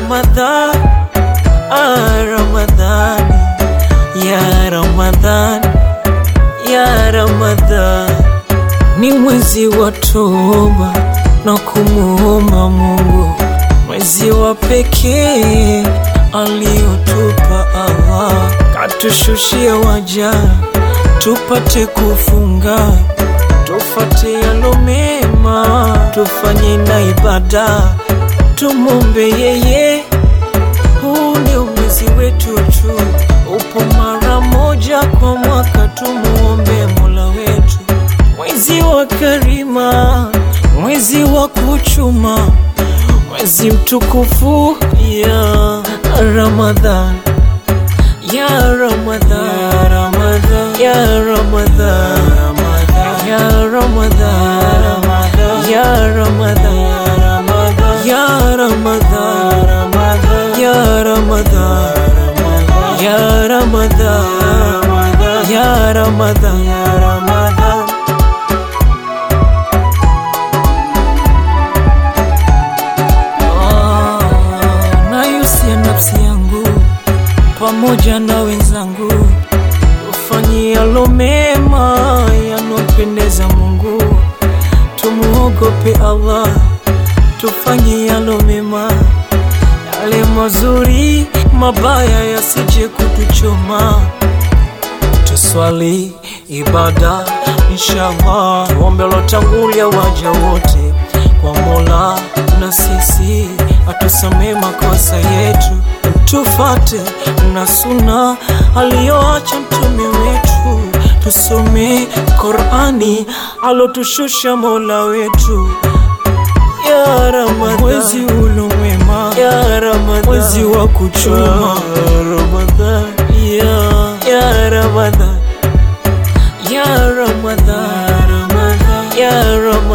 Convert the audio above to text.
Ramadhan, ah, Ramadhan, ya Ramadhan, ya Ramadhan, ni mwezi wa toba na kumuomba Mungu, mwezi wa pekee aliotupa Allah, katushushia waja tupate kufunga, tufate yalo mema, tufanye na ibada, tumombe yeye. Huu ndio mwezi wetu tu, upo mara moja kwa mwaka, tumuombe Mola wetu, mwezi wa karima, mwezi wa kuchuma, mwezi mtukufu ya Ramadhan, ya Ramadhan, ya Ramadhan, ya Ramadhan, ya Ramadhan, ya Ramadhan, ya Ramadhan, ya Ramadhan, ya Ramadhan, ya Ramadhan. Ah, nayusia nafsi yangu pamoja na wenzangu ufanye yalo mema yanompendeza Mungu, tumuogope Allah, tufanye yalo mema, yale mazuri, mabaya yasije kutuchoma. Tuswali ibada inshallah, tuombe lotangulia waja wote kwa Mola, na sisi atusamee makosa yetu, tufate na suna aliyoacha mtume wetu, tusome Qurani alotushusha Mola wetu ya Ramadhan, mwezi ulo mwema ya Ramadhan, mwezi wa kuchuma ya Ramadhan, ya ya Ramadhan, ya Ramadhan, ya Ramadhan, ya Ramadhan.